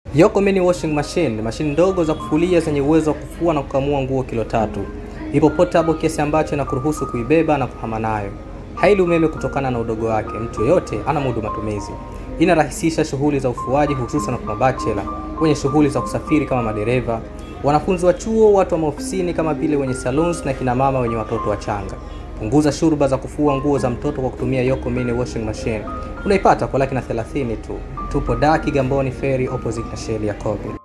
Yoko Mini Washing Machine ni mashine ndogo za kufulia zenye uwezo wa kufua na kukamua nguo kilo tatu. Ipo portable kiasi ambacho inakuruhusu kuibeba na kuhama nayo. Haili umeme kutokana na udogo wake, mtu yoyote ana mudu matumizi. Inarahisisha shughuli za ufuaji hususan kwa mabachela, wenye shughuli za kusafiri kama madereva, wanafunzi wa chuo, watu wa maofisini kama vile wenye salons na kina mama wenye watoto wachanga. Punguza shurba za kufua nguo za mtoto kwa kutumia Yoko Mini Washing Machine. Unaipata kwa laki na 30 tu. Tupo da Kigamboni Ferry opposite na sheli ya Kobe.